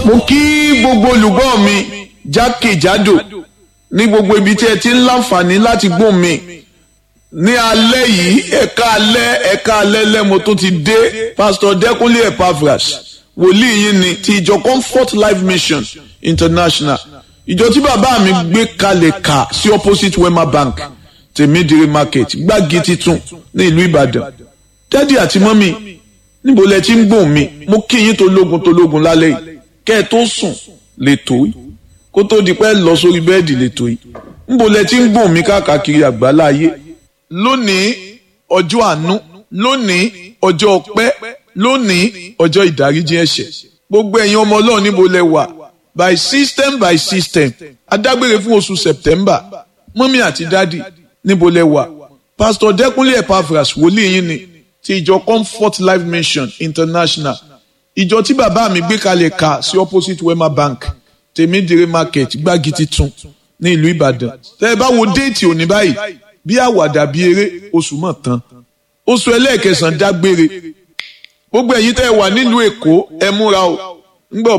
mo kí gbogbo olùgbọ́ mi jákèjádò ní gbogbo ibi tí ẹ ti ń láǹfààní láti gbóhùn mi ní alẹ́ yìí ẹ̀ka alẹ́ ẹ̀ka alẹ́ lẹ́mo tó ti dé pásítọ̀ dẹ́kunlé epaphras wòlíì yín ni ti ìjọ comfort life mission international ìjọ tí bàbá mi gbé kalẹ̀ kà sí opposite wema bank tèmídìrí market gbági titun ní ìlú ìbàdàn dádì àti mọ́mì níbo lẹ ti ń gbóhùn mi mo kí yín tó lógun tó lógun lálẹ́ yìí kẹ́ ẹ tó sùn lè tó yìí kó tó di pẹ́ lọ sórí bẹ́ẹ̀dì lè tó yìí níbo lẹ ti ń gbóhùn mi káàkiri àgbáláyé lónìí ọjọ́ àánú lónìí ọjọ́ ọpẹ́ lónìí ọjọ́ ìdáríjì ẹ̀ṣẹ̀ gbogbo ẹ̀yin ọmọ ọlọ́run níbo lẹ wà by system by system adágbére fún oṣù september mọ́mí àti dádì níbo lẹ wà pastor dẹ́kunlé epaphras wòlíì yín ni ti ìjọ comfort life mission international ìjọ tí bàbá mi gbé kalẹ̀ ka sí opposite wema bank tèmídìrí market gbági titun ní ìlú ìbàdàn tẹ́ ẹ bá wo déètì òní báyìí bí àwàdà bí eré oṣù mọ̀ tán oṣù ẹlẹ́ẹ̀kẹsàn-án dágbére gbogbo ẹ̀yin tẹ́ ẹ wà nílùú èkó ẹ múra o ńgbọ́